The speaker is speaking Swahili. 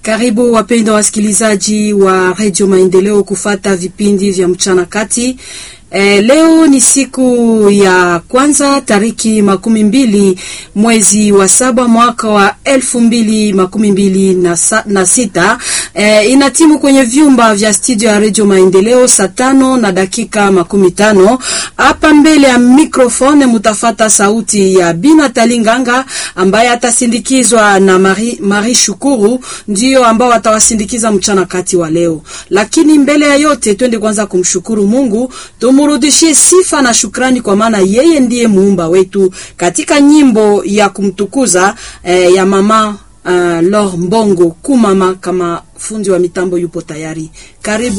Karibu wapendwa wasikilizaji wa Radio Maendeleo kufata vipindi vya mchana kati. E, leo ni siku ya kwanza tariki makumi mbili mwezi wa saba mwaka wa elfu mbili makumi mbili na, sa, na sita. E, inatimu kwenye vyumba vya studio ya Radio Maendeleo saa tano na dakika makumi tano. Hapa mbele ya mikrofone mutafata sauti ya Bina Talinganga ambaye atasindikizwa na Mari, Mari Shukuru ndio ambao watawasindikiza mchana kati wa leo, lakini mbele ya yote twende kwanza kumshukuru Mungu tumurudishie sifa na shukrani kwa maana yeye ndiye muumba wetu, katika nyimbo ya kumtukuza eh, ya mama uh, Lor Mbongo kumama. Kama fundi wa mitambo yupo tayari, karibu.